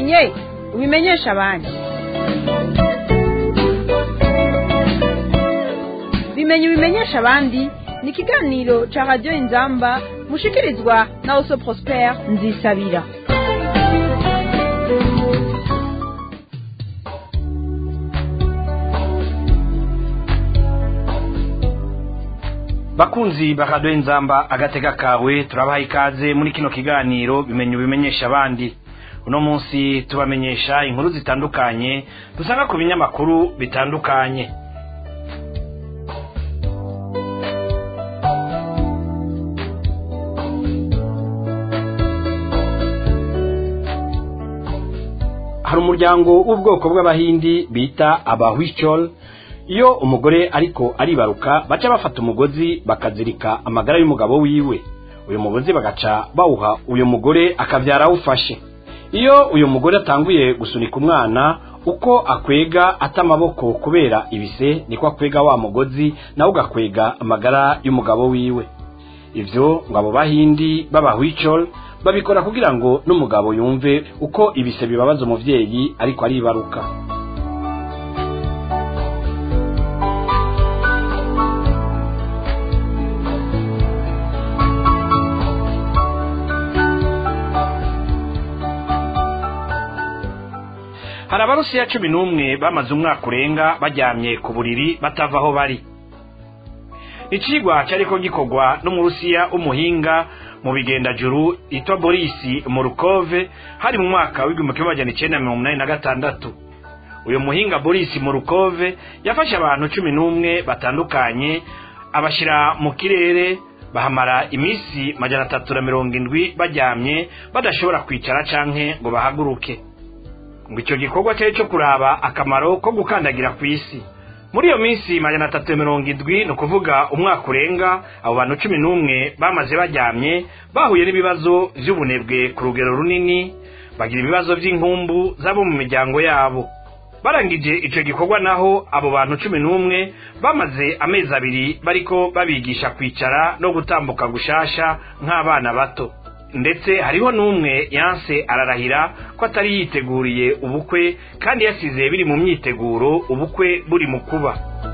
ubimenye ubimenyesha abandi bimenye ubimenyesha abandi ni ikiganiro cya radiyo inzamba mushikirizwa na oso prospere nzisabira bakunzi bakaduha inzamba agatega kawe turabaha ikaze muri kino kiganiro bimenye ubimenyesha abandi uno munsi tubamenyesha inkuru zitandukanye dusanga ku binyamakuru bitandukanye hari umuryango w'ubwoko bw'abahindi bita abahwishol iyo umugore ariko aribaruka baca bafata umugozi bakazirika amagara y'umugabo wiwe uyu mugozi bagaca bawuha uyu mugore akabyara awufashe iyo uyu mugore atanguye gusunika umwana uko akwega ata amaboko kubera ibise niko akwega wa mugozi nawe ugakwega amagara y'umugabo wiwe ibyo ngo abo bahindi b'abahwicol babikora kugira ngo n'umugabo yumve uko ibise bibabaza umubyeyi ariko aribaruka hari abarusiya cumi n'umwe bamaze umwaka urenga baryamye ku buriri batava aho bari icigwa cyariko gikorwa n'umurusiya w'umuhinga mu bigendajuru yitwa borisi murukove hari mu mwaka w'igihumbi kimwe magana icenda mirongo umunani na gatandatu uyu muhinga borisi murukove yafashe abantu cumi n'umwe batandukanye abashyira mu kirere bahamara iminsi majana atatu na mirongo indwi baryamye badashobora kwicara canke ngo bahaguruke ngo icyo gikorwa cyari cyo kuraba akamaro ko gukandagira ku isi muri iyo minsi majana atatu na mirongo indwi ni ukuvuga umwaka urenga abo bantu cumi n'umwe bamaze baryamye bahuye n'ibibazo by'ubunebwe ku rugero runini bagira ibibazo by'inkumbu z'abo mu miryango yabo barangije icyo gikorwa naho abo bantu cumi n'umwe bamaze amezi abiri bariko babigisha kwicara no gutambuka gushasha nk'abana bato ndetse hariho n'umwe yanse ararahira ko atari yiteguriye ubukwe kandi yasize biri mu myiteguro ubukwe buri mu kuba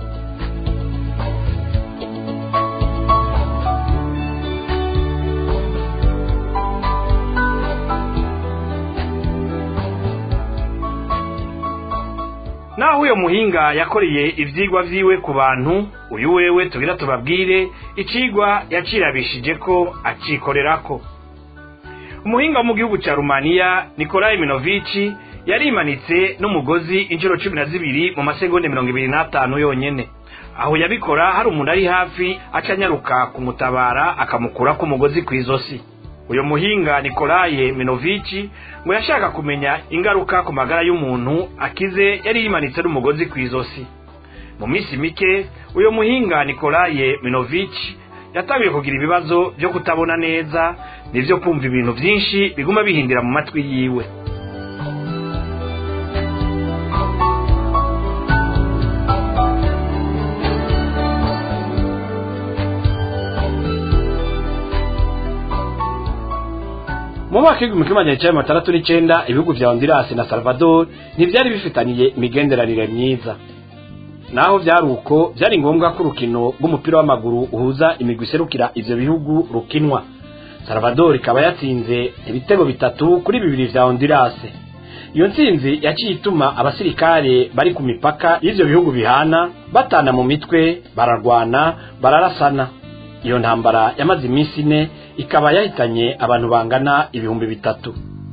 naho uyo muhinga yakoreye ivyigwa vyiwe ku bantu uyu wewe tugira tubabwire icigwa yacirabishije ko acikorerako umuhinga wo mu gihugu cya rumaniya nikolai minovici yarimanitse n'umugozi inshuro cumi na zibiri mu masegonda mirongo ibiri n'atanu yonyene aho yabikora hari umuntu ari hafi acanyaruka kumutabara akamukurako umugozi ku izosi uyu muhinga nikolaye minovici ngo yashaka kumenya ingaruka ku magara y'umuntu akize yari yimanitse n'umugozi ku izosi mu minsi mike uyu muhinga nikolaye minovici yatangiye kugira ibibazo byo kutabona neza nibyo kumva ibintu byinshi biguma bihindira mu matwi yiwe mu mwaka w'igihumbi kimwe magana cyenda mirongo itandatu n'icyenda ibihugu bya honduras na salvador ntibyari bifitaniye imigenderanire myiza naho byari uko byari ngombwa ko urukino rw'umupira w'amaguru uhuza imigwi iserukira ivyo bihugu rukinwa salvador ikaba yatsinze ibitego bitatu kuri bibiri vya honduras iyo ntsinzi yaciye ituma abasirikare bari ku mipaka y'ivyo bihugu bihana batana mu mitwe bararwana bararasana iyo ntambara yamaze iminsi ine ikaba yahitanye abantu bangana ibihumbi bitatu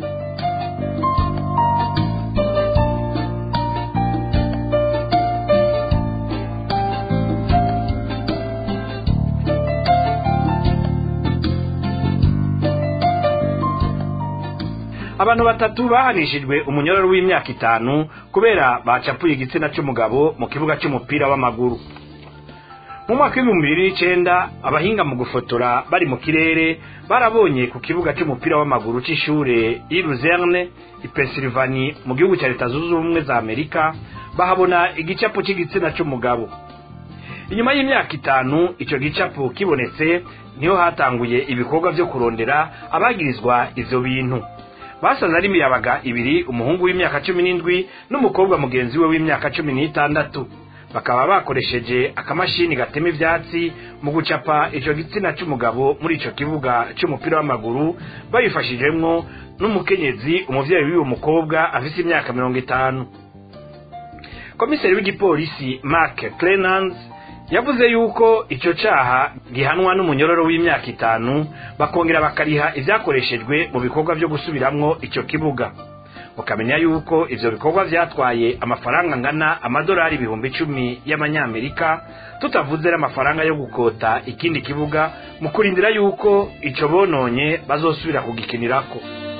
abantu batatu bahanishijwe umunyororo w'imyaka itanu kubera bacapuye igitsina cy'umugabo mu kibuga cy'umupira w'amaguru mu mwaka w'ibihumbi bibiri n'icenda abahinga mu gufotora bari mu kirere barabonye ku kibuga cy'umupira w'amaguru c'ishure i luzerne i pennsylvania mu gihugu cya leta zunze ubumwe za amerika bahabona igicapo c'igitsina c'umugabo inyuma y'imyaka itanu ico gicapo kibonetse niho hatanguye ibikorwa vyo kurondera abagirizwa ivyo bintu basaze ari imiyabaga ibiri umuhungu w'imyaka cumi n'indwi n'umukobwa mugenzi we w'imyaka cumi n'itandatu bakaba bakoresheje akamashini gatema ivyatsi mu gucapa ico gitsina c'umugabo muri ico kibuga c'umupira w'amaguru babifashijemwo n'umukenyezi umuvyeyi w'uwo mukobwa afise imyaka mirongo itanu komiseri w'igipolisi mark clenans yavuze yuko ico caha gihanwa n'umunyororo w'imyaka itanu bakongera bakariha ivyakoreshejwe mu bikorwa vyo gusubiramwo ico kibuga mukamenya yuko ivyo bikorwa vyatwaye amafaranga angana amadolari ibihumbi icumi y'amanyamerika tutavuze n'amafaranga yo gukota ikindi kibuga mu kurindira yuko ico bononye bazosubira kugikinirako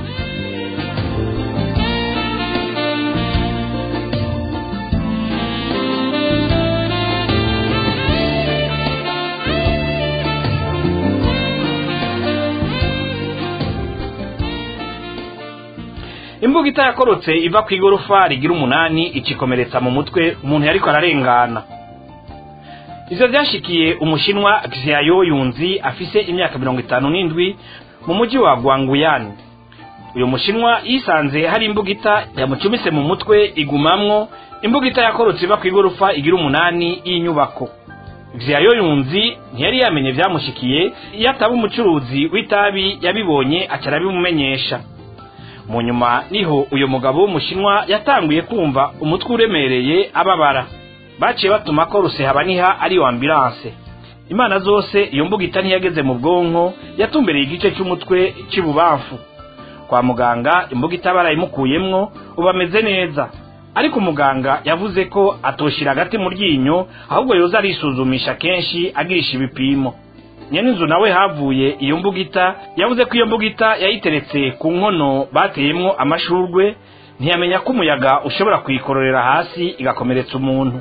imbuga itayakorotse iva ku igorofa rigira umunani ikikomeretsa mu mutwe umuntu yariko ararengana ivyo vyashikiye umushinwa xiayo yunzi afise imyaka mirongo itanu n'indwi mu muji wa gwanguyani uyu mushinwa yisanze hari imbugita yamucumise mu mutwe igumamwo imbugita yakorotse iva ku igorofa igira umunani y'inyubako xiayo yunzi ntiyari yamenye vyamushikiye iyo ataba umucuruzi w'itabi yabibonye aca arabimumenyesha mu nyuma niho uyu mugabo w'umushinwa yatanguye kumva umutwe uremereye ababara baciye batuma ko rusehaba ari iyo ambilanse imana zose iyo mbugita ntiyageze mu bwonko yatumbereye igice cy'umutwe cy'ibubamfu kwa muganga imbugita barayimukuyemwo ubu ameze neza ariko umuganga yavuze ko atoshira agati mu ryinyo ahubwo yoza arisuzumisha kenshi agirisha ibipimo nyene inzu nawe havuye iyo mbugita yavuze ko iyo mbugita yayiteretse ku nkono bateyemwo amashurwe ntiyamenya ko umuyaga ushobora kuyikororera hasi igakomeretsa umuntu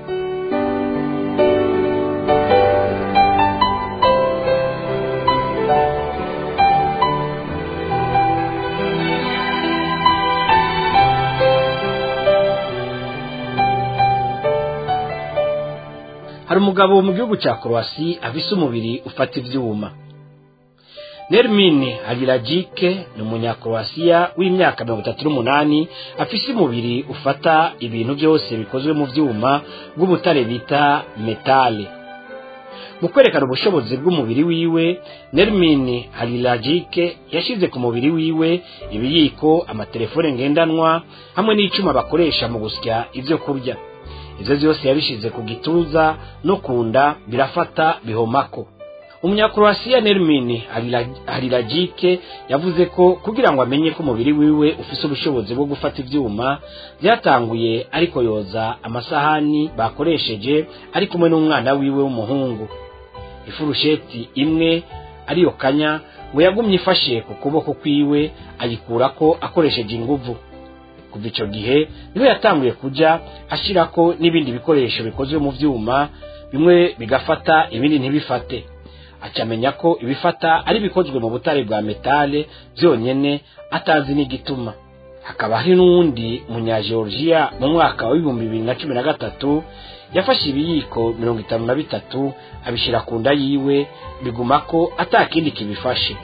hari umugabo mu gihugu cya korowasi afise umubiri ufata ivyuma nermine habiragike ni umunyakorowasiya w'imyaka mirongo itatu n'umunani afise umubiri ufata ibintu byose bikozwe mu vyuma bw'ubutare bita metale mu kwerekana ubushobozi bw'umubiri wiwe nermine hariragike yashize ku mubiri wiwe ibiyiko amatelefone ngendanwa hamwe n'icuma bakoresha mu gusya ivyo kurya ivyo vyose yabishize ku gituza no kunda birafata bihomako umunyakroasiya nermini hariragike yavuze ko kugira ngo amenye ko umubiri wiwe ufise ubushobozi bwo gufata ivyuma vyatanguye ariko yoza amasahani bakoresheje ari kumwe n'umwana wiwe w'umuhungu ifurusheti imwe ariyo kanya ngo yagumye ifashe ku kuboko kwiwe ayikurako akoresheje inguvu kuva ico gihe niwe yatanguye kuja ashirako n'ibindi bikoresho bikozwe mu vyuma bimwe bigafata ibindi ntibifate acamenya ko ibifata ari bikozwe mu butare bwa metale vyonyene atazi n'igituma hakaba hari n'uwundi munyageorgiya mu mwaka wa ibihumbi bibiri na cumi na gatatu yafashe ibiyiko mirongo itanu na bitatu abishira ku nda yiwe biguma ko ata kindi kibifashe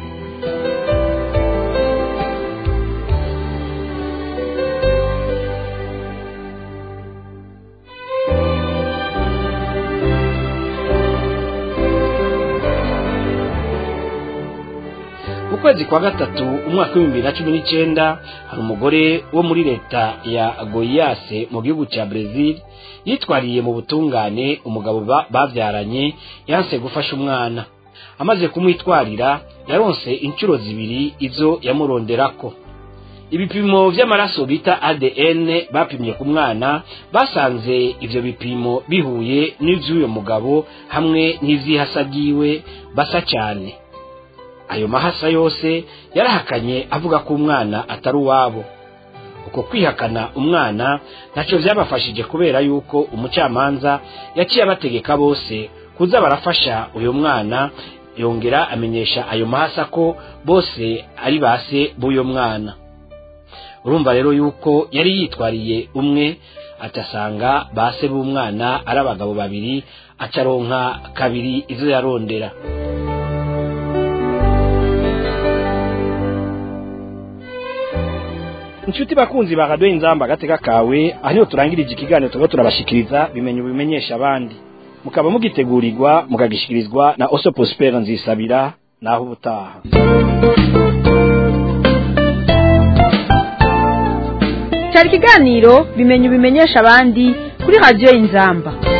mu kwezi kwa gatatu umwaka w'ibihumbi bibiri na cumi n'icenda hari umugore wo muri leta ya goyase mu gihugu cya brezil yitwariye mu butungane umugabo ba- bavyaranye yanse gufasha umwana amaze kumwitwarira yaronse inshuro zibiri izo yamuronderako ibipimo vy'amaraso bita adn bapimye ku mwana basanze ivyo bipimo bihuye n'ivy'uyo mugabo hamwe n'ivy'ihasa ryiwe basa cyane ayo mahasa yose yarahakanye avuga ko umwana atari uwabo uko kwihakana umwana ntacyo byabafashije kubera yuko umucamanza yaciye abategeka bose kuza barafasha uyu mwana yongera amenyesha ayo mahasa ko bose ari base b'uyo mwana urumva rero yuko yari yitwariye umwe atasanga base b'umwana ari abagabo babiri acaronka kabiri izo yarondera inshuti bakunzi ba radiyo inzamba agateka kawe aho niho turangirije ikiganiro tuba turabashikiriza bimenya ubimenyesha abandi mukaba mugitegurirwa mukagishikirizwa na oso prospera nzisabira naho ubutaha cyari ikiganiro bimenya ubimenyesha abandi kuri radiyo inzamba